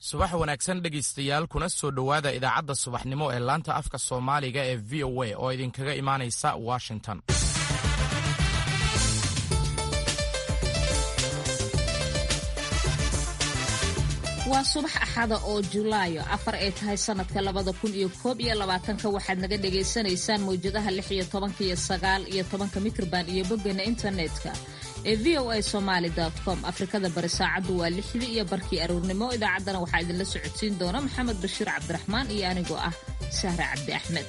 subax wanaagsan dhegaystayaal kuna soo dhowaada idaacadda subaxnimo ee laanta afka soomaaliga ee v o a oo idinkaga imaanaysa washington waa subax axada oo julaayo afar ay tahay sanadka labada kun iyo koob iyo labaatanka waxaad naga dhagaysanaysaan mawjadaha lix iyo tobanka iyo sagaal iyo tobanka mikrban iyo boggana internetka ee v o a somaali com afrikada bari saacaddu waa lixdii iyo barkii aroornimo idaacaddana waxaa idinla socodsiin doona maxamed bashiir cabdiraxmaan iyo anigoo ah sahre cabdi axmed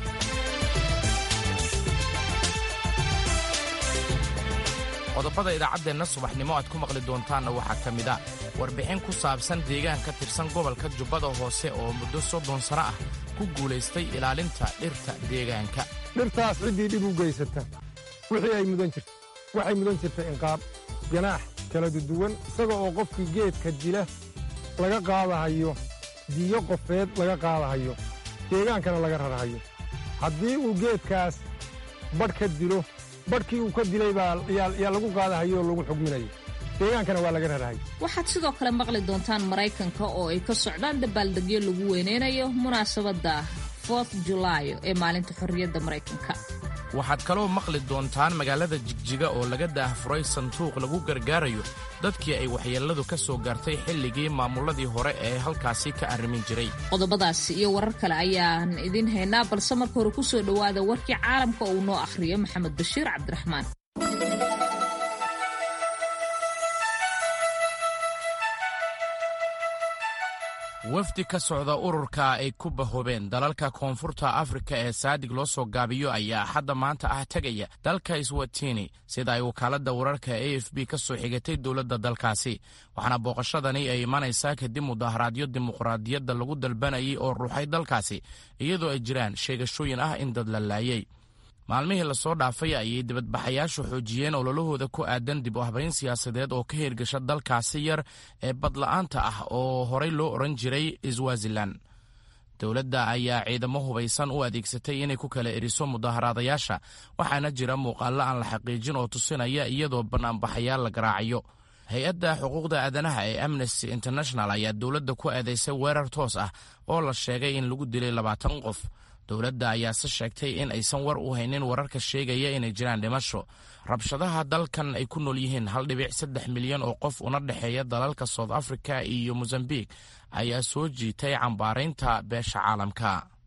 qodobada idaacaddeenna subaxnimo aad ku maqli doontaanna waxaa ka mid a warbixin ku saabsan deegaan ka tirsan gobolka jubbada hoose oo muddo soddon sano ah ku guulaystay ilaalinta dhirta deegaanka dhirtaas ciddii dhib u geysata wixii ay mudan jirta waxay mudan jirta inqaab ganaax kala duduwan isaga oo qofkii geedka dila laga qaadahayo diyo qofeed laga qaadahayo deegaankana laga rarhayo haddii uu geedkaas badh ka dilo badhkii uu ka dilay baa yaa lagu qaadahayo oo lagu xugminayo deegaankana waa laga rarhayo waxaad sidoo kale maqli doontaan maraykanka oo ay ka socdaan dabaaldegyo lagu weynaynayo munaasabadda fourth julaayo ee maalinta xorriyadda maraykanka waxaad kaloo maqli doontaan magaalada jigjiga oo laga daahfuray sanduuq lagu gargaarayo dadkii ay waxyeelladu ka soo gaartay xilligii maamulladii hore ee halkaasi ka arrimin jiray qodobadaasi iyo warar kale ayaan idiin haynaa balse marka hore ku soo dhowaada warkii caalamka uu noo akhriyo maxamed bashiir cabdiraxmaan wafdi ka socda ururka ay ku bahoobeen dalalka koonfurta afrika ee saadig loo soo gaabiyo ayaa axadda maanta ah tegaya dalka iswatini sida ay wakaaladda wararka a f b ka soo xigatay dowladda dalkaasi waxaana booqashadani ay imanaysaa kadib mudaharaadyo dimuqraadiyadda lagu dalbanayay oo ruuxay dalkaasi iyadoo ay jiraan sheegashooyin ah in dad la laayay maalmihii lasoo dhaafay ayay dibadbaxayaashu xoojiyeen ololahooda ku aadan dib u habayn siyaasadeed oo ka hirgasha dalkaasi yar ee badla'aanta ah oo horey loo odhan jiray swazilan dowladda ayaa ciidamo hubaysan u adeegsatay inay ku kala eriso mudaharaadayaasha waxaana jira muuqaallo aan la xaqiijin oo tusinaya iyadoo bannaanbaxayaal la garaacayo hay-adda xuquuqda aadanaha ee amnesty international ayaa dowladda ku eedaysay weerar toos ah oo la sheegay in lagu dilay labaatan qof dowladda ayaase sheegtay in aysan war u haynin wararka sheegaya inay jiraan dhimasho rabshadaha dalkan ay ku nool yihiin hal dhibic saddex milyan oo qof una dhexeeya dalalka south africa iyo mosambik ayaa soo jiitay cambaaraynta beesha caalamka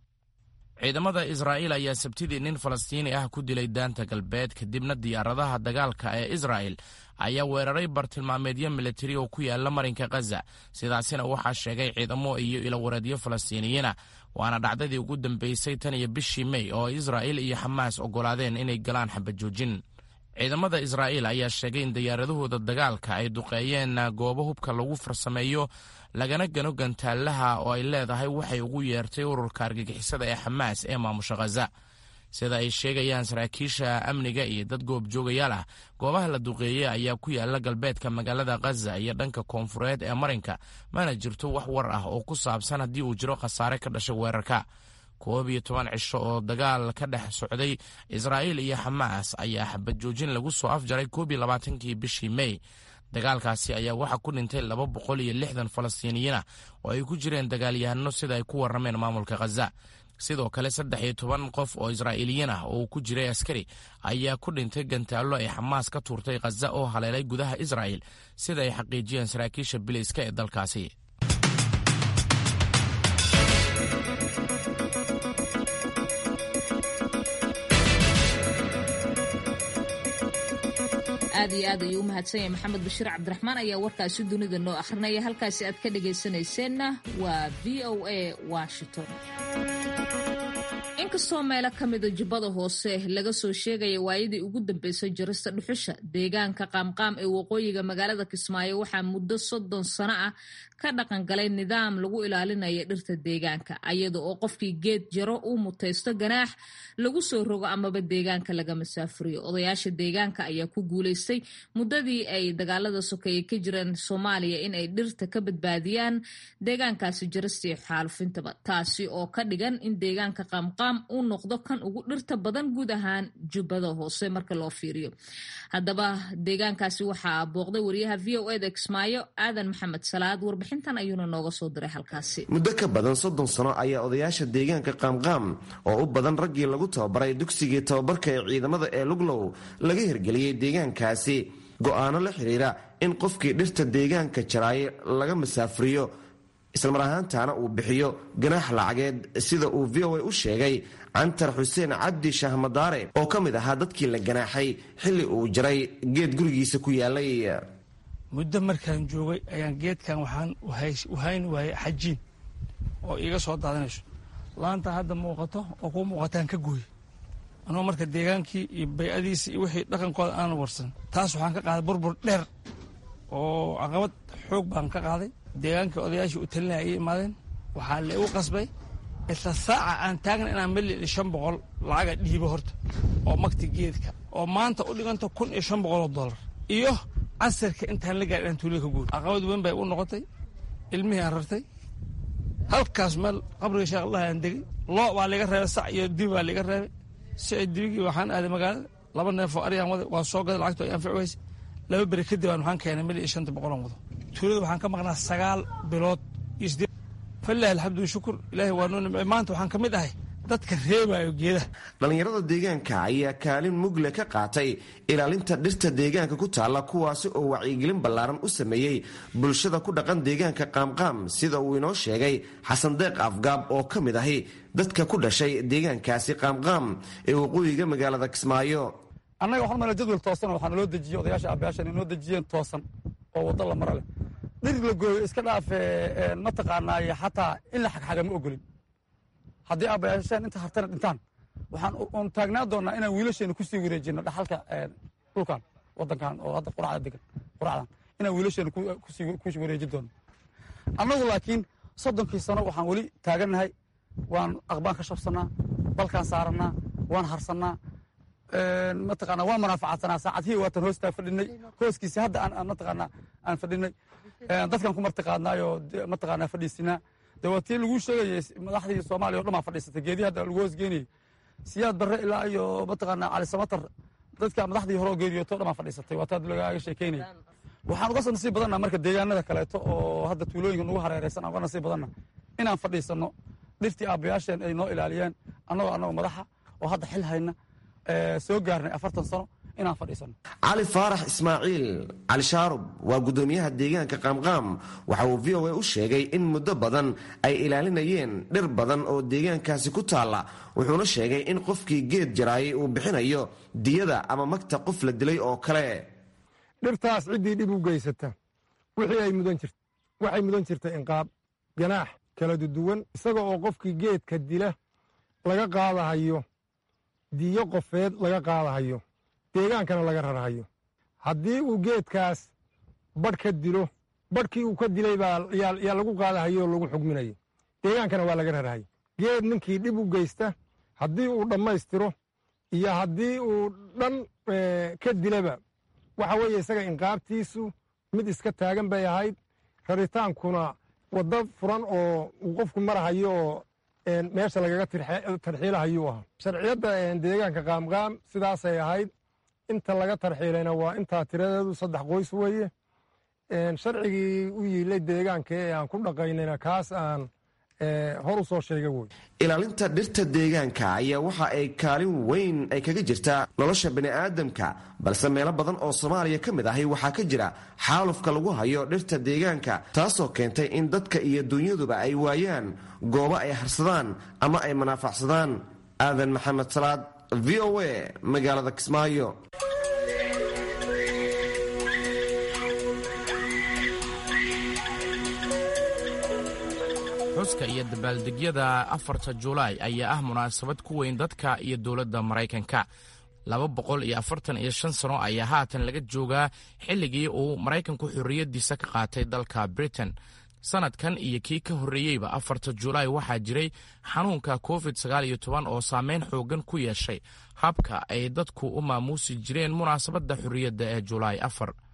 ciidamada israa'iil ayaa sabtidii nin falastiini ah ku dilay daanta galbeed kadibna diyaaradaha dagaalka ee israa'el ayaa weeraray bartilmaameedyo militari oo ku yaala marinka khaza sidaasina waxaa sheegay ciidamo iyo ilawareedyo falastiiniyiina waana dhacdadii ugu dambeysay tan iyo bishii mey oo israa'il iyo xamaas oggolaadeen inay galaan xabajoojin ciidamada israa'iil ayaa sheegay in diyaaradahooda dagaalka ay duqeeyeen goobo hubka lagu farsameeyo lagana gano gantaalaha oo ay leedahay waxay ugu yeertay ururka argagixisada ee xamaas ee maamusha khaza sida ay sheegayaan saraakiisha amniga iyo dad goobjoogayaal ah goobaha la duqeeyey ayaa ku yaala galbeedka magaalada khaza iyo dhanka koonfureed ee marinka mana jirto wax war ah oo ku saabsan haddii uu jiro khasaare ka dhashay weerarka koob iyo toban cisho oo dagaal ka dhex socday israa'iil iyo xamaas ayaa xabad joojin lagu soo afjaray koob iyo labaatankii bishii mey dagaalkaasi ayaa waxaa ku dhintay laba boqol iyo lixdan falastiiniyiin ah oo ay ku jireen dagaalyahano sida ay ku warrameen maamulka khaza sidoo kale saddex iyo toban qof oo israa'iiliyiin ah oo uu ku jiray askari ayaa ku dhintay gantaallo ay xamaas ka tuurtay khaza oo haleelay gudaha israa'il sida ay xaqiijiyeen saraakiisha biliiska ee dalkaasi aad iyo aad ayuu u mahadsan yahay maxamed bashiir cabdiraxmaan ayaa warkaasi dunida noo akhrinaya halkaasi aad ka dhagaysanayseena waa v o a washington inkastoo meelo ka mida jubbada hoose laga soo sheegaya waayadii ugu dambeysay jarista dhuxusha deegaanka qaamqaam ee waqooyiga magaalada kismaayo waxaa muddo soddon sano ah ka dhaqan galay nidaam lagu ilaalinaya dhirta deegaanka ayada oo qofkii geed jaro uu mutaysto ganaax lagu soo rogo amaba deegaanka laga masaafuriyo odayaasha deegaanka ayaa ku guulaystay muddadii ay dagaalada sokeeye ka jireen soomaaliya in ay dhirta ka badbaadiyaan deegaankaasi jarista iyo xaalufintaba taasi oo ka dhigan in deegaanka qaamqaam qaamqaam uu noqdo kan ugu dhirta badan guud ahaan jubbada hoose marka loo fiiriyo haddaba deegaankaasi waxaa booqday wariyaha v o eda kismaayo aadan maxamed salaad warbixintan ayuuna nooga soo diray halkaasi muddo ka badan soddon sano ayaa odayaasha deegaanka qaamqaam oo u badan raggii lagu tababaray dugsigii tababarka ee ciidamada ee luglow laga hirgeliyey deegaankaasi go'aano la xidhiira in qofkii dhirta deegaanka jaraaye laga masaafuriyo islamar ahaantaana uu bixiyo ganaax lacageed sida uu v o a u sheegay cantar xuseen cabdi shahmadaare oo ka mid ahaa dadkii la ganaaxay xilli uu jaray geed gurigiisa ku yaalay muddo markaan joogay ayaan geedkan waxaan wahayn waayay xajiin oo iiga soo daadanayso laanta hadda muuqato oo kuu muuqataan ka gooy anuu marka deegaankii iyo baycadiisa iyo wixii dhaqankooda aan warsan taas waxaan ka qaaday burbur dheer oo caqabad xoog baan ka qaaday deegaankii odayaashii u talinaya ay imaadeen waxaa la igu qasbay isla saaca aan taagna inaan mali shan boqol lacaga dhiibo horta oo magti geedka oo maanta u dhiganta kun iyo shan boqoloo dollar iyo casirka intaan la gaar inaan tuulada ka guuri caqabad weyn bay u noqotay ilmihii aan rartay halkaas meel qabriga sheekh allah aan degay loo baa liga reebay sac iyo dibi baa liga reebay sicid dibigii waxaan aaday magaalada laba neef oo aryaan waday waa soo gaday lacagto ay anfici weyse laba beri kadib aan waxaan keenay mil iyo shanta boqolan wado tuulada waxaan ka maqnaa sagaal bilood iyo siddeed falilahi alxamdu shukur ilaahay waa noo nimcey maanta waxaan ka mid ahay dadka reebayo geedaha dhallinyarada deegaanka ayaa kaalin mugle ka qaatay ilaalinta dhirta deegaanka ku taalla kuwaasi oo wacyigelin ballaaran u sameeyey bulshada ku dhaqan deegaanka qaamqaam sida uu inoo sheegay xasan deeq afgaab oo ka mid ahi dadka ku dhashay deegaankaasi qaamqaam ee waqooyiga magaalada kismaayo annaga waxaan mala jadwal toosan waxaa naloo dejiyey odayaasha aabayaashan inoo dejiyeen toosan oo waddo la mara leh dhir la gooyo iska dhaafe mataqaanaaye xataa in la xagxaga ma ogolin haddii aabayaashaan inta hartana dhintaan waxaan un taagnaa doonnaa inaan wiilasheena kusii wareejino dhaxalka dhulkan waddankan oo hadda quracda degan quracdan inaan wiilasheena kusii wareejin doonno annagu laakiin soddonkii sano waxaan weli taagannahay waan aqbaan ka shabsannaa balkaan saarannaa waan harsannaa mataqaanaa waan manaafacaadsanaa saacadihii waatan hoostaa fadhinay hooskiisi hadda aan mataqaanaa aan fadhinay dadkan ku martiqaadnaayoo mataqaanaa fadhiisinaa de waa tii laguu sheegayay madaxdii soomaaliya o dhan baa fadhiisatay geedii hadda lagu hoosgeenayay siyaad barre ilaa iyo mataqaanaa cali samatar dadka madaxdii hore oo geeriyooto o dhan baa fadhiisatay waa taa lagaaga sheekeynaya waxaan uga nasiib badannaa marka deegaanada kaleeto oo hadda tuulooyinka nagu hareeraysan aan uga nasiib badanna inaan fadhiisanno dhirtii aabbayaasheen ay noo ilaaliyeen annagoo annagoo madaxa oo hadda xil hayna soo gaarnay afartan sano inaan fadhiisano cali faarax ismaaciil cali shaarub waa guddoomiyaha deegaanka qaamqaam waxa uu v o a u sheegay in muddo badan ay ilaalinayeen dhir badan oo deegaankaasi ku taalla wuxuuna sheegay in qofkii geed jaraayay uu bixinayo diyada ama magta qof la dilay oo kale dhirtaas ciddii dhib u geysata wixii ay mudan jirta waxay mudan jirta inqaab ganaax kala duduwan isaga oo qofkii geedka dila laga qaadahayo diyo qofeed laga qaadahayo deegaankana laga rarhayo haddii uu geedkaas badh ka dilo badhkii uu ka dilay baa yaa lagu qaadahayo oo lagu xugminayo deegaankana waa laga rarhayo geed ninkii dhib u geysta haddii uu dhammaystiro iyo haddii uu dhan ka dilaba waxa weeye isaga inqaabtiisu mid iska taagan bay ahayd raritaankuna waddo furan oo uu qofku marahayo oo meesha lagaga tarxiilahayuu ahaa sharciyadda deegaanka qaamqaam sidaasay ahayd inta laga tarxiilayna waa intaa tiradeedu saddex qoys weeye sharcigii u yiilay deegaanka ee aan ku dhaqaynayna kaas aan hor u soo sheega wey ilaalinta dhirta deegaanka ayaa waxa ay kaalin weyn ay kaga jirtaa nolosha bini'aadamka balse meelo badan oo soomaaliya ka mid ahi waxaa ka jira xaalufka lagu hayo dhirta deegaanka taasoo keentay in dadka iyo dunyaduba ay waayaan goobo ay harsadaan ama ay manaafacsadaan aadan maxamed salaad v o a magaalada kismaayo xuska iyo dabaaldegyada afarta julaay ayaa ah munaasabad ku weyn dadka iyo dowladda maraykanka laba boqol iyo afartan iyo shan sano ayaa haatan laga joogaa xilligii uu maraykanku xorriyaddiisa ka qaatay dalka britain sanadkan iyo kii ka horreeyeyba afarta julaay waxaa jiray xanuunka covid sagaal iyo toban oo saameyn xooggan ku yeeshay habka ay dadku u maamuusi jireen munaasabadda xorriyadda ee julaay afar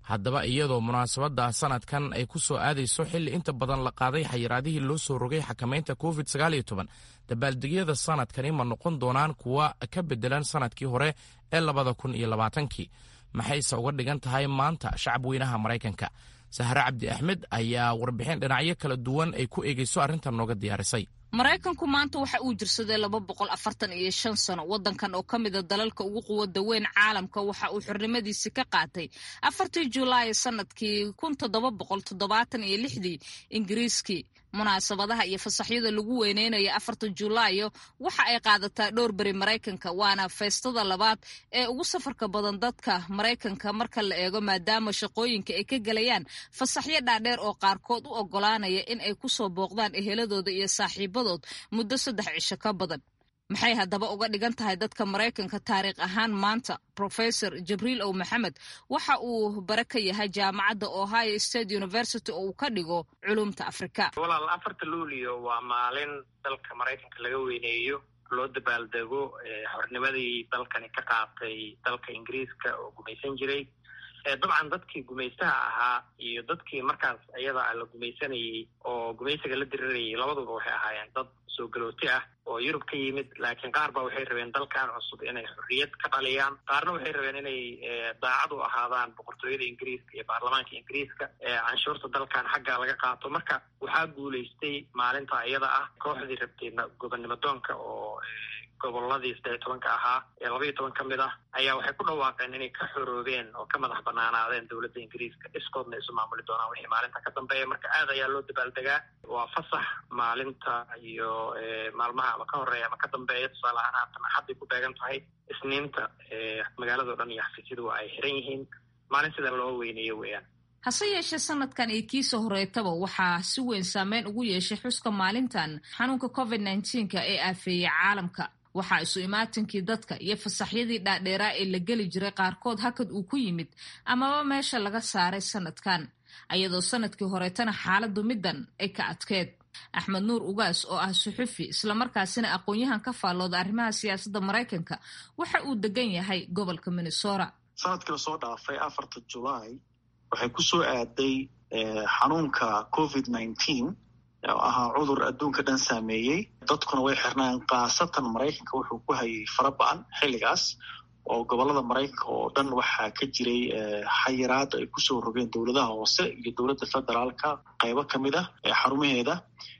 haddaba iyadoo munaasabadda sanadkan ay ku soo aadayso xilli inta badan la qaaday xayiraadihii loo soo rogay xakamaynta covid dabaaldegyada sanadkani ma noqon doonaan kuwa ka bedelan sanadkii hore ee labada kun iyo labaatankii maxayse uga dhigan tahay maanta shacab weynaha maraykanka sahre cabdi axmed ayaa warbixin dhinacyo kala duwan ay ku eegeyso arrintan nooga diyaarisay maraykanku maanta waxa uu jirsaday laba boqol afartan iyo shan sano waddankan oo ka mida dalalka ugu quwada weyn caalamka waxa uu xornimadiisi ka qaatay afartii julaay sanadkii kun toddoba boqol toddobaatan iyo lixdii ingiriiskii munaasabadaha iyo fasaxyada lagu weyneynayo afarta julaayo waxa ay qaadataa dhowr beri maraykanka waana feestada labaad ee ugu safarka badan dadka maraykanka marka la eego maadaama shaqooyinka ay ka gelayaan fasaxyo dhaadheer oo qaarkood u ogolaanaya in ay kusoo booqdaan eheladooda iyo saaxiibadood muddo saddex cisho ka badan maxay haddaba uga dhigan tahay dadka maraykanka taariikh ahaan maanta professor jibriil ow maxamed waxa uu bare ka yahay jaamacadda ohio state university oo uu ka dhigo culumta afrika walaal afarta luulio waa maalin dalka maraykanka laga weyneeyo loo dabaaldego xornimadii dalkani ka qaatay dalka ingiriiska oo gumaysan jiray dabcan dadkii gumaystaha ahaa iyo dadkii markaas iyada la gumaysanayey oo gumaysiga la dirirayay labaduba waxay ahaayeen dad soo galooti ah oo yurub ka yimid laakiin qaar ba waxay rabeen dalkan cusub inay xorriyad ka dhaliyaan qaarna waxay rabeen inay daacad u ahaadaan boqortooyada ingiriiska iyo baarlamaanka ingiriiska canshuurta dalkan xagga laga qaato marka waxaa guulaystay maalinta iyada ah kooxdii rabtay gobonnimo doonka oo goboladii saddex iyo tobanka ahaa ee laba iyo toban ka mid ah ayaa waxay ku dhawaaqeen inay ka xoroobeen oo ka madax banaanaadeen dowladda ingiriiska iskoodna isu maamuli doonaan wixii maalinta ka dambeeya marka aad ayaa loo dabaaldegaa waa fasax maalinta iyo maalmaha ama ka horeeya ama ka dambeeya tusaale ahaan haatan axadday ku beegan tahay isniinta magaalado dhan iyo xafiisyadu ay xiran yihiin maalin sida loo weyneeyo weeyaan hase yeeshee sanadkan iyo kiisa horeetaba waxaa si weyn saameyn ugu yeeshay xuska maalintan xanuunka covid nneteen-ka ee aafeeyey caalamka waxaa isu imaatinkii dadka iyo fasaxyadii dhaadheeraa ee la geli jiray qaarkood hakad uu ku yimid amaba meesha laga saaray sanadkan ayadoo sanadkii horeetana xaaladu middan ay ka adkeed axmed nuur ugaas oo ah suxufi islamarkaasina aqoon-yahan ka faallooda arrimaha siyaasadda maraykanka waxa uu degan yahay gobolka minnesota sanadkii lasoo dhaafay afarta julaay waxay ku soo aaday xanuunka covid nineteen oo ahaa cudur adduunka dhan saameeyey dadkuna way xirnaan khaasatan maraykanka wuxuu ku hayay fara ba-an xilligaas oo gobolada maraykanka oo dhan waxaa ka jiray xayiraad ay kusoo rogeen dowladaha hoose iyo dowladda federaalka qaybo ka mid ah xarumaheeda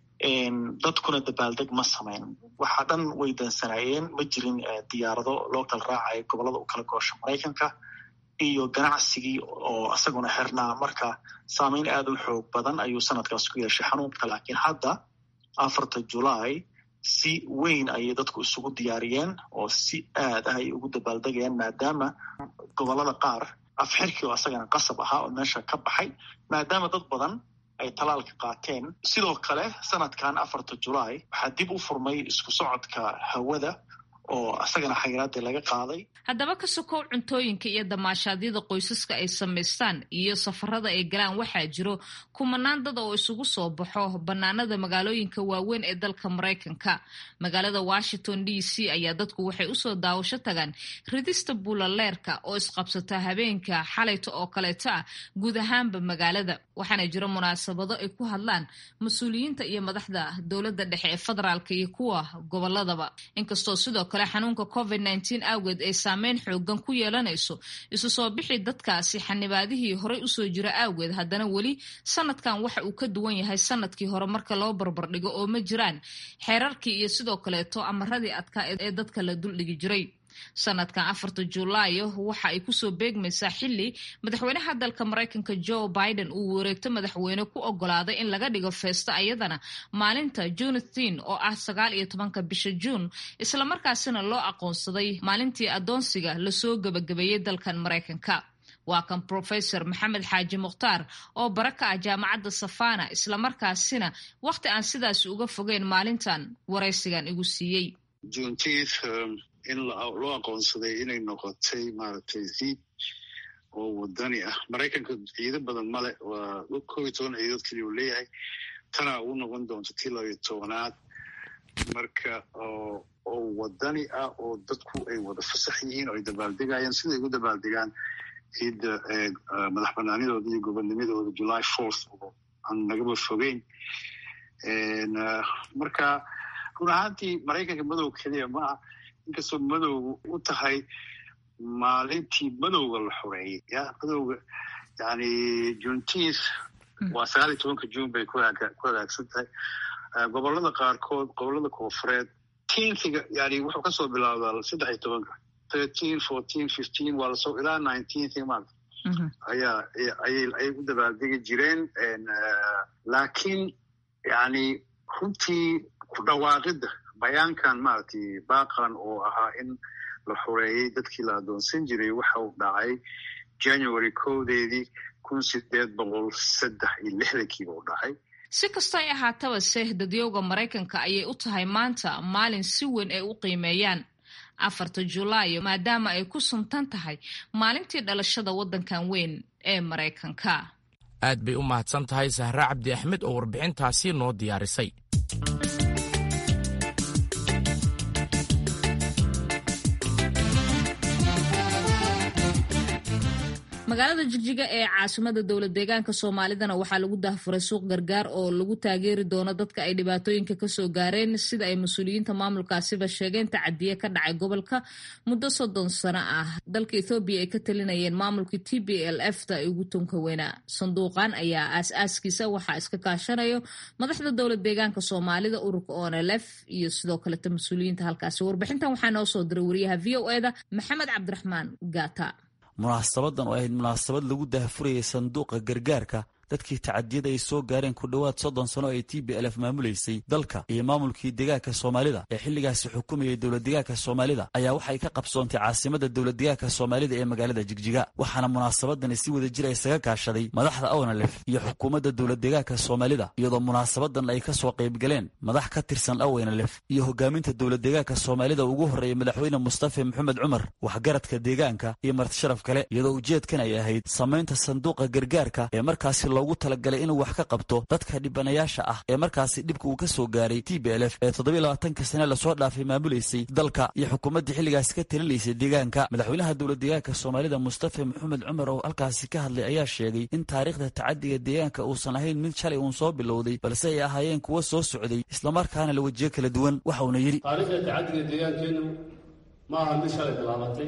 dadkuna dabaaldeg ma samayn waxaa dhan way dansanaayeen ma jirin diyaarado loo kala raacayo gobolada u kala goosha maraykanka iyo ganacsigii oo isaguna xirnaa marka saameyn aada u xoog badan ayuu sanadkaas ku yeeshay xanuunka laakiin hadda afarta julaay si weyn ayay dadku isugu diyaariyeen oo si aad ah ay ugu dabaaldegayaan maadaama gobolada qaar afxirkii oo isagana qasab ahaa oo meesha ka baxay maadaama dad badan ay talaalka qaateen sidoo kale sanadkan afarta julaay waxaa dib u furmay isku socodka hawada oo isagana xayiraadii laga qaaday haddaba ka sokow cuntooyinka iyo damaashaadyada qoysaska ay samaystaan iyo safarada ay galaan waxaa jiro kumanaan dad oo isugu soo baxo bannaanada magaalooyinka waaweyn ee dalka maraykanka magaalada washington d c ayaa dadku waxay usoo daawasho tagaan ridista buulaleerka oo isqabsata habeenka xalayta oo kaleeto ah guud ahaanba magaalada waxaana jiro munaasabado ay ku hadlaan mas-uuliyiinta iyo madaxda dowladda dhexe ee federaalka iyo kuwa goboladaba inkastoo sidoo kale xanuunka covid nneteen awgeed ay saameyn xoogan ku yeelanayso isu soo bixi dadkaasi xanibaadihii horey usoo jira awgeed haddana weli sanadkan waxa uu ka duwan yahay sanadkii hore marka loo barbardhigo oo ma jiraan xeerarkii iyo sidoo kaleeto amaradii adkaa ee dadka la duldhigi jiray sanadkan afarta julaayo waxa ay kusoo beegmaysaa xili madaxweynaha dalka maraykanka joe biden uu wareegto madaxweyne ku ogolaaday in laga dhigo feesto ayadana maalinta junathin oo ah sagaal iyo tobanka bisha juun islamarkaasina loo aqoonsaday maalintii adoonsiga lasoo gebagabeeyey dalkan maraykanka waa kan professor maxamed xaaji mukhtaar oo bara ka ah jaamacadda safana islamarkaasina wakhti aan sidaasi uga fogeyn maalintan waraysigan igu siiyey in loo aqoonsaday inay noqotay maaragtay ciid oo wadani ah maraykanka ciido badan male waa kob iyo toban ciidood keliya uu leeyahay tana uu noqon doonto tii labayo tobanaad marka oo wadani ah oo dadku ay wada fasax yihiin oo ay dabaaldegayaan siday ugu dabaaldegaan ciidda madax banaanidooda iyo gobonnimadooda july fourth oo aan nagaba fogeyn marka run ahaantii maraykanka madow keliya maaha inkastoo madowga u tahay maalintii madowga la xoreeyey ya madowga yani juntiis waa sagaal iyo tobanka june bay ku hagaagsan tahay gobolada qaarkood gobolada koonfureed tiintiga yani wuxuu kasoo bilaabdaa saddex iyo tobanka thirteen fourteen fifteen waa lasoo ilaa nineteenth maanta ayaa ayay ayay u dabaaldegi jireen laakiin yani runtii ku dhawaaqidda bayaankan maaragtay baaqan oo ahaa in la xoreeyey dadkii la adoonsan jiray waxa uu dhacay january kowdeedii kun sideed boqol saddex iyo lixdankiiba u dhacay si kastoo ay ahaataba se dadyowga maraykanka ayay u tahay maanta maalin si weyn ay u qiimeeyaan afarta julaayo maadaama ay ku suntan tahay maalintii dhalashada waddankan weyn ee maraykanka aad bay u mahadsan tahay sahre cabdi axmed oo warbixintaasi noo diyaarisay magaalada jigjiga ee caasimada dowlad deegaanka soomaalidana waxaa lagu dahfuray suuq gargaar oo lagu taageeri doono dadka ay dhibaatooyinka kasoo gaareen sida ay mas-uuliyiinta maamulkaasiba sheegeen tacadiye ka dhacay gobolka muddo soddon sano ah dalka ethoobiya ay ka talinayeen maamulkii t b l f ta ay ugu tunka weynaa sanduuqan ayaa aas-aaskiisa waxaa iska kaashanayo madaxda dowlad deegaanka soomaalida ururka onlf iyo sidoo kaleta mas-uuliyiinta halkaasi warbixintan waxaa noo soo diray wariyaha v o eda maxamed cabdiraxmaan gata munaasabadan oo ahayd munaasabad lagu dahfurayay sanduuqa gargaarka dadkii tacadiyada ay soo gaareen ku dhowaad soddon sano ay t b l f maamulaysay dalka iyo maamulkii deegaanka soomaalida ee xilligaasi xukumayay dowladdeegaanka soomaalida ayaa waxay ka qabsoontay caasimada dowladdeegaanka soomaalida ee magaalada jigjiga waxaana munaasabadani si wada jir isaga kaashaday madaxda awnalef iyo xukuumadda dowladdeegaanka soomaalida iyadoo munaasabadan ay ka soo qaybgaleen madax ka tirsan awnalef iyo hogaaminta dowladdeegaanka soomaalida ugu horreeyay madaxweyne mustafa maxamed cumar waxgaradka deegaanka iyo martisharaf kale iyadoo ujeedkan ay ahayd samaynta sanduuqa gargaarka ee markaasi loogu talagalay inuu wax ka qabto dadka dhibanayaasha ah ee markaasi dhibka uu ka soo gaaray t b l f ee toddobiy labaatanka sane lasoo dhaafay maamulaysay dalka iyo xukuumaddii xilligaasi ka talinaysay deegaanka madaxweynaha dowlad deegaanka soomaalida mustafa maxamed cumar oo halkaasi ka hadlay ayaa sheegay in taariikhda tacadiga deegaanka uusan ahayn mid shalay uun soo bilowday balse ay ahaayeen kuwo soo socday islamarkaana la wejiyo kala duwan waxa uuna yidhi taariikhda tacadiga deegaankeennu ma aha mid shalay bilaabatay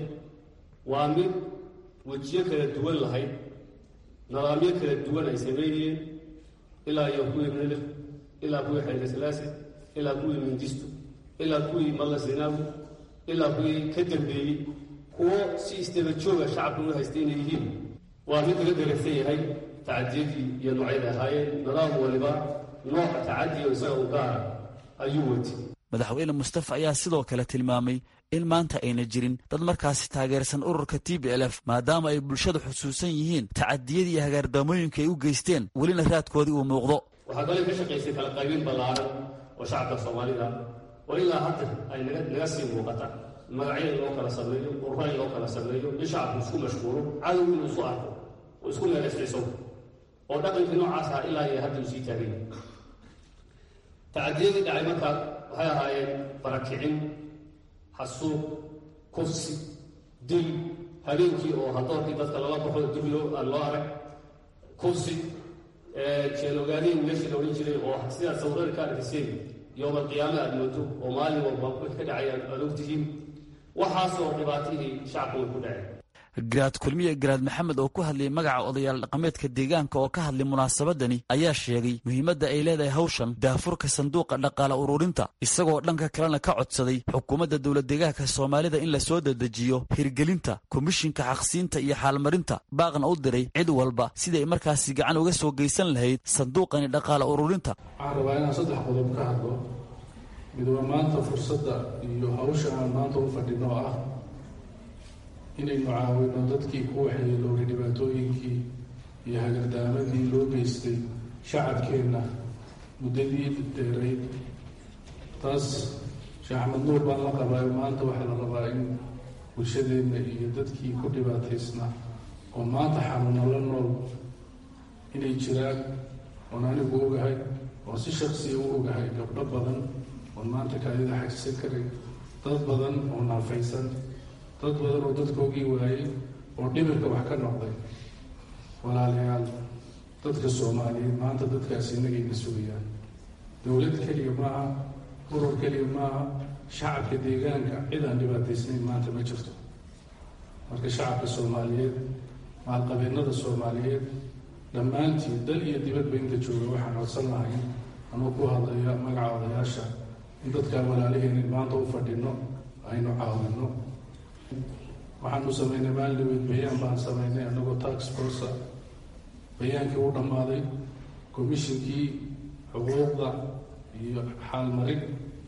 waa mid wejiyo kala duwan lahayd nidaamyo kala duwan ay sameynayeen ilaa iyo kuwii milif ilaa kuwii xeegasalaasi ilaa kuwii mindistu ilaa kuwii malla zinaawi ilaa kuwii ka dambeeyey kuwo si isdaba jooga shacabka u haystay inay yihiin waa mid laga garagsan yahay tacadiyadii iyo noocyada ahaayeen nidaam waliba nooc tacadiyo isaga u gaara ayuu wati madaxweyne mustafa ayaa sidoo kale tilmaamay in maanta ayna jirin dad markaasi taageersan ururka t b l f maadaama ay bulshada xusuusan yihiin tacadiyadii iyo hagaardaamooyinka ay u geysteen welina raadkoodii uu muuqdo waxaa kaloo ka shaqaysay kala qaybin ballaaran oo shacabka soomaalida oo ilaa hadda ay naga sii muuqata magacyo in loo kala sameeyo urura in loo kala sameeyo in shacabku isku mashquulo cadow inuu isu arko oo isku meelesciso oo dhaqankii noocaas ah ilaa iyo hadda uu sii taagay tacadiyadii dhacay markaa waxay ahaayeen barakicin xasuuq kufsi dil habeenkii oo hadoorkii dadka lala baxo dib loo aan loo arag kufsi jeenogaadeen meeshii la odhan jiray oo sidaad sawirada ka arkiseen yoomal qiyaame aad moodo oo maalin walba wixii ka dhacay aad ogtihiin waxaasoo dhibaatihii shacabka way ku dhaceen garaad kulmiye garaad maxamed oo ku hadlayay magaca odayaal dhaqameedka deegaanka oo ka hadlay munaasabadani ayaa sheegay muhiimadda ay leedahay hawshan daafurka sanduuqa dhaqaale ururinta isagoo dhanka kalena ka codsaday xukuumadda dowlad deegaanka soomaalida in la soo dedejiyo hirgelinta komishinka xaqsiinta iyo xaalmarinta baaqna u diray cid walba siday markaasi gacan uga soo geysan lahayd sanduuqani dhaqaale ururinta waxaan rabaa inaan saddex qodob ka hadlo midwa maanta fursadda iyo hawsha aan maanta u fadhino ah inaynu caawino dadkii ku waxyeelowday dhibaatooyinkii iyo hagardaamadii loo geystay shacabkeenna muddadii dheerayd taas sheekh axmed nuur baan la qabaayo maanta waxaa la rabaa in bulshadeenna iyo dadkii ku dhibaataysnaa oo maanta xanuuna la nool inay jiraan oon anigu ogahay oo si shaksiya u ogahay gabdho badan oon maanta kaadida xajisan karay dad badan oo naafaysan dad badan oo dadkoogii waayey oo dhimirka wax ka noqday walaalayaal dadka soomaaliyeed maanta dadkaasi inagayna sugayaan dowlad keliya maaha urur keliya maaha shacabka deegaanka cid aan dhibaataysnayn maanta ma jirto marka shacabka soomaaliyeed maalqabeennada soomaaliyeed dhammaantii dal iyo dibadba inta jooga waxaan codsan lahay anuu ku hadlaya magaca odayaasha in dadkaa walaalaheenin maanta u fadhino aynu caawinno waxaanu samaynay maalin dhaweyd bayaan baan samaynay annagoo tax forca bayaankii u dhammaaday commishinkii xuquuqda iyo xaalmarin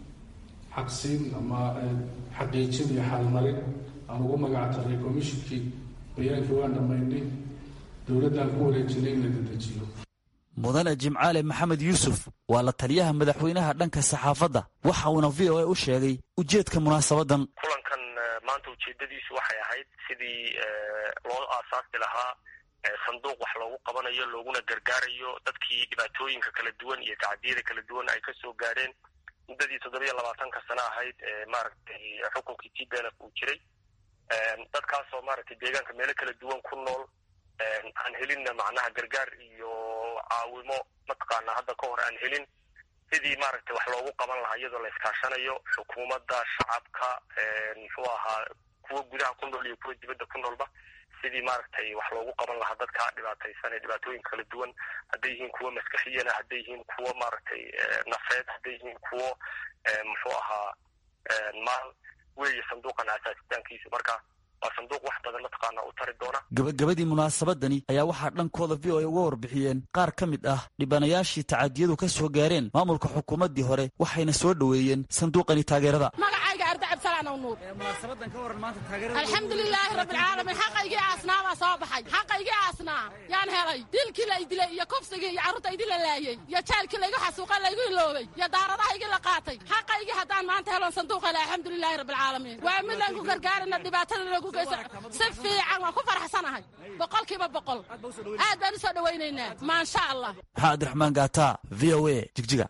xaqsiin ama xaqiijin iyo xaalmarin aan ugu magac taray commishinkii bayaankii waan dhammaynay dowladdaan ku wareejinay in la dedejiyo mudane jimcaale maxamed yuusuf waa la taliyaha madaxweynaha dhanka saxaafadda waxa uuna v o a u sheegay ujeedka munaasabadan kulankan maanta ujeedadiisu waxay ahayd sidii loo aasaasi lahaa sanduuq wax loogu qabanayo looguna gargaarayo dadkii dhibaatooyinka kala duwan iyo tacadiyada kala duwan ay kasoo gaadheen muddadii toddobiyo labaatanka sano ahayd ee maaragtay xukunkii t b l f uu jiray dadkaasoo maaragtay deegaanka meelo kala duwan ku nool aan helinna macnaha gargaar iyo caawimo mataqaana hadda ka hor aan helin sidii maaragtay wax loogu qaban lahaa iyadoo la iskaashanayo xukuumadda shacabka muxuu ahaa kuwa gudaha ku nool iyo kuwa dibadda ku noolba sidii maaragtay wax loogu qaban lahaa dadka dhibaataysan ee dhibaatooyinka kala duwan hadday yihiin kuwo maskaxiyana hadday yihiin kuwo maaragtay nafeed hadday yihiin kuwo muxuu ahaa maal weeye sanduuqan asaasitaankiisu marka waa sanduuq wax badan mataqaana u tari doona gabagabadii munaasabadani ayaa waxaa dhankooda v o a uga warbixiyeen qaar ka mid ah dhibanayaashii tacadiyadu ka soo gaareen maamulka xukuumaddii hore waxayna soo dhoweeyeen sanduuqani taageerada magacayga arda cabdisalaan nuur munaasabadan ka waran maanta alxamdulilaahi rabbilcaalamiin xaqaygii aasnaa baa soo baxay xaqaygii aasnaa yaan helay dilkii la idilay iyo kufsigii iyo carruurta idin la laayey iyo jaalkii laygu xasuuqa laygu iloobay iyo daaradahaygii la qaatay xaqaygii haddaan maanta helon sanduuq hele alxamdulilaahi rabbilcaalamiin waa mid aan ku gargaarina dhibaatada lagu geyso si fiican waan ku faraxsanahay boqolkiiba boqol aad baan u soo dhowaynaynaa maasha allah maxaa abdiraxmaan gaata v o a jigjiga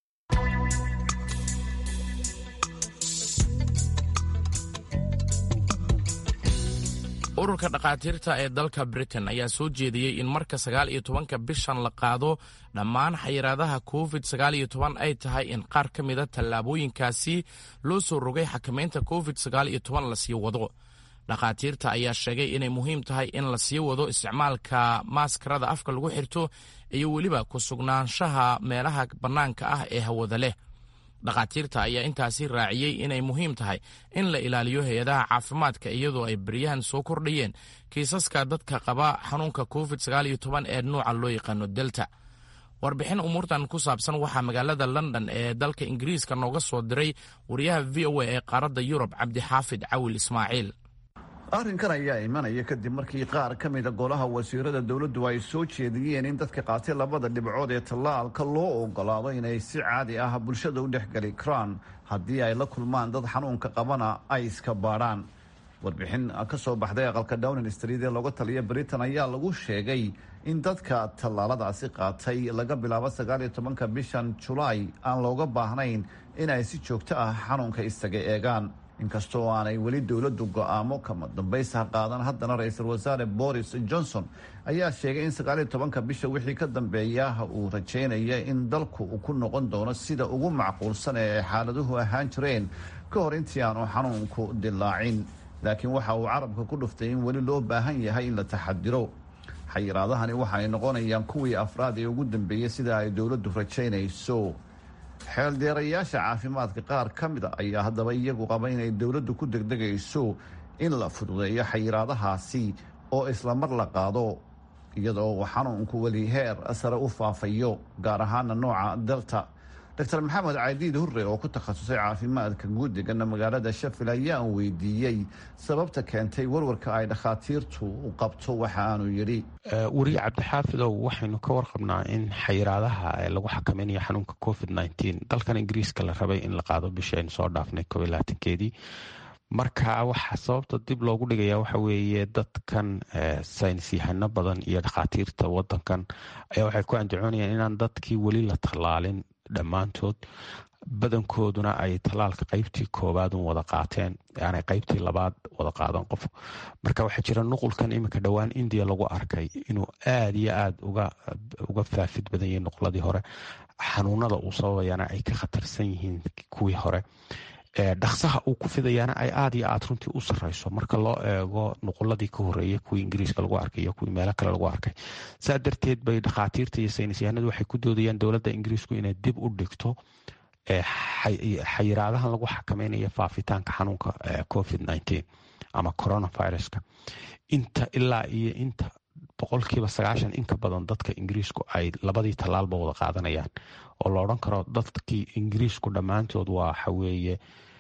ururka dhakhaatiirta ee dalka britain ayaa soo jeediyey in marka sagaal iyo tobanka bishan la qaado dhammaan xayiraadaha covid sagaal iyo toban ay tahay in qaar ka mida tallaabooyinkaasi loo soo rogay xakamaynta covid sagaal iyo toban la sii wado dhakhaatiirta ayaa sheegay inay muhiim tahay in la sii wado isticmaalka maaskarada afka lagu xirto iyo weliba ku sugnaanshaha meelaha bannaanka ah ee hawada leh dhakhaatiirta ayaa intaasi raaciyey inay muhiim tahay in la ilaaliyo hay-adaha caafimaadka iyadoo ay beryahan soo kordhayeen kiisaska dadka qaba xanuunka covid sagaal iyo toban ee nuuca loo yaqaano delta warbixin umuurtan ku saabsan waxaa magaalada london ee dalka ingiriiska nooga soo diray wariyaha v o a ee qaaradda yurub cabdixaafid cawil ismaaciil arrinkan ayaa imanaya kadib markii qaar ka mida golaha wasiirada dowladdu ay soo jeediyeen in dadka qaatay labada dhibcood ee tallaalka loo ogolaado inay si caadi ah bulshada u dhexgeli karaan haddii ay la kulmaan dad xanuunka qabana ay iska baadhaan warbixin ka soo baxday aqalka downing street ee looga taliya britain ayaa lagu sheegay in dadka tallaaladaasi qaatay laga bilaabo sagaal iyo tobanka bishan julaay aan looga baahnayn in ay si joogto ah xanuunka isaga eegaan inkastoo aanay weli dowladdu go'aamo kama dambaysa qaadan haddana ra-iisul wasaare boris johnson ayaa sheegay in sagaaliyo tobanka bisha wixii ka dambeeya uu rajaynaya in dalku uu ku noqon doono sida ugu macquulsan ee ay xaaladuhu ahaan jireen ka hor intii aanu xanuunku dilaacin laakiin waxa uu carabka ku dhuftay in weli loo baahan yahay in la taxadiro xayiraadahani waxa ay noqonayaan kuwii afraad ee ugu dambeeyey sida ay dowladdu rajaynayso xeeldeerayaasha caafimaadka qaar ka mida ayaa haddaba iyagu qaba inay dowladdu ku degdegayso in la fududeeyo xayiraadahaasi oo islamar la qaado iyadoo uu xanuunku weli heer sare u faafayo gaar ahaana nooca delta doctor maxamed cadiid hurre oo ku takhasusay caafimaadka guudigana magaalada shafil ayaan weydiiyey sababta keentay warwarka ay dhakhaatiirtu u qabto waxa aanu yidhi weriye cabdixaafidow waxaynu ka warqabnaa in xayiraadaha lagu xakamaynayo xanuunka covid nteen dalkan ingiriiska la rabay in la qaado bishii aynu soo dhaafnay kob iyo labaatankeedii marka waxaa sababta dib loogu dhigaya waxa weeye dadkan saynis yahano badan iyo dhakhaatiirta wadankan ayaa waxay ku andacoonayaan inaan dadkii weli la tallaalin dhammaantood badankooduna ay tallaalka qaybtii koowaadun wada qaateen aanay qaybtii labaad wada qaadan qof marka waxaa jira nuqulkan iminka dhowaan indiya lagu arkay inuu aada iyo aada uga faafid badan yahay nuqladii hore xanuunada uu sababayana ay ka khatarsan yihiin kuwii hore dhaksaha uu ku fidayaana ay aada iyo aad runtii u sareyso marka loo eego nuquladii ka horeeyay kuwii ingiriiska lagu arkay iyo kuwii meelo kale lagu arkay saa darteed bay dhakhaatiirta iyo saynisyahanadu waxay ku doodayaan dowladda ingiriisku inay dib u dhigto xayiraadahan lagu xakameynaya faafitaanka xanuunka covid nteen ama coronaviruska inta ilaa iyo inta boqolkiiba sagaashan inka badan dadka ingiriisku ay labadii tallaalba wada qaadanayaan oo la odhan karo dadkii ingiriisku dhammaantood waxaweeye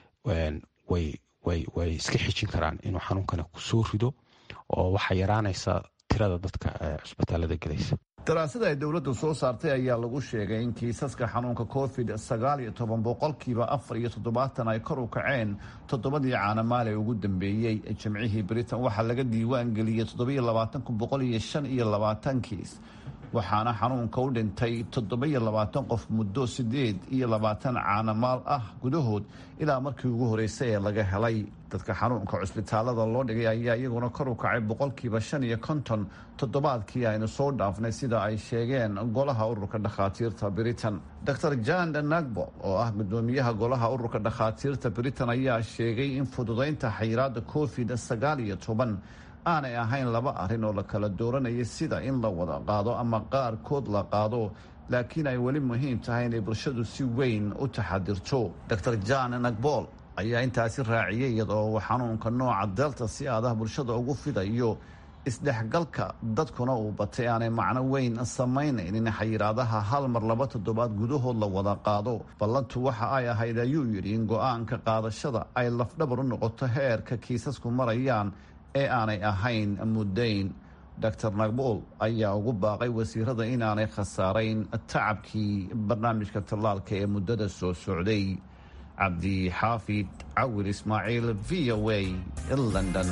way iska xijin karaan inuu xanuunkani kusoo rido oo waxaa yaraanaysa tirada dadka cusbitaalada gelaysa daraasada ay dowladdu soo saartay ayaa lagu sheegay in kiisaska xanuunka covid sagaal iyo toban boqolkiiba afar iyo toddobaatan ay kor u kaceen toddobadii caanamaale ugu dambeeyey jimcihii britain waxaa laga diiwaan geliyey toddobiyo labaatan kun boqol iyo shan iyo labaatan kiis waxaana xanuunka u dhintay toddobiyo labaatan qof muddo siddeed iyo labaatan caanamaal ah gudahood ilaa markii ugu horeysay ee laga helay dadka xanuunka cusbitaalada loo dhigay ayaa iyaguna kor u kacay boqolkiiba shan iyo konton toddobaadkii aynu soo dhaafnay sida ay sheegeen golaha ururka dhakhaatiirta britain dor jan nagbo oo ah gudoomiyaha golaha ururka dhakhaatiirta britain ayaa sheegay in fududaynta xayiraada covid sagaal iyo toban aanay ahayn laba arrin oo la kala dooranaya sida in la wada qaado ama qaarkood la qaado laakiin ay weli muhiim tahay inay bulshadu si weyn u taxadirto dor jan nagbol ayaa intaasi raaciyay iyadoo uu xanuunka nooca delta si aadah bulshada ugu fidayo isdhexgalka dadkuna uu batay aanay macno weyn samaynayn in xayiraadaha hal mar laba toddobaad gudahood la wada qaado ballantu waxa ay ahayd ayuu yidhi in go-aanka qaadashada ay lafdhabar u noqoto heerka kiisasku marayaan ee aanay ahayn muddayn dor nagbool ayaa ugu baaqay wasiirada inaanay khasaarayn tacabkii barnaamijka tallaalka ee muddada soo socday cabdixaafid cawir ismaaciil v o a london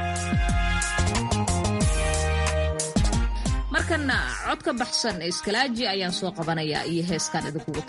markana cod ka baxsan ee iskalaaji ayaan soo qabanayaa iyo heeskaan idinkugu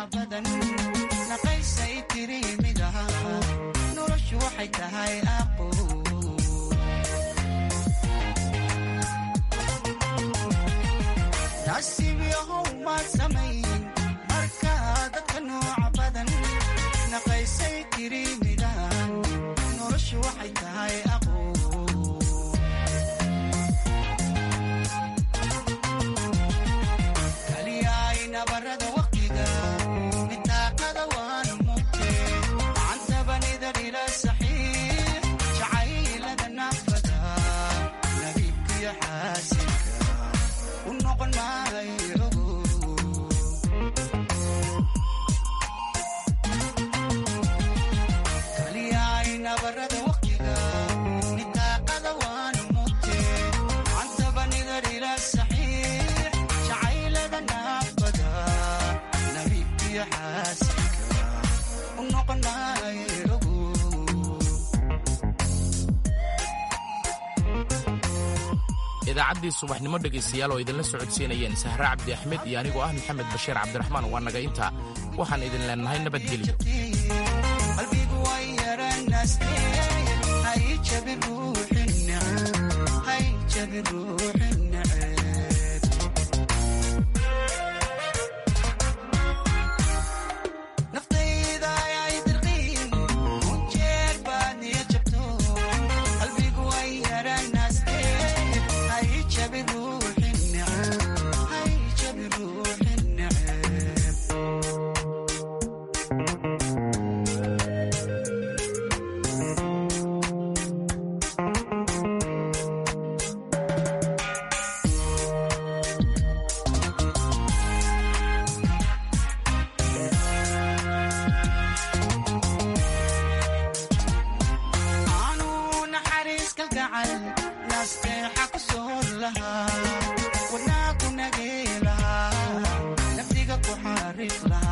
idaacaddii subaxnimo dhegaystayaal oo idinla socodsiinayeen sahre cabdi axmed iyo anigoo ah maxamed bashiir cabdiraxmaan waa naga intaa waxaan idin leenahay nabadgelyo wadnaa ku nagee lahaa naftiga ku xariiq lahaa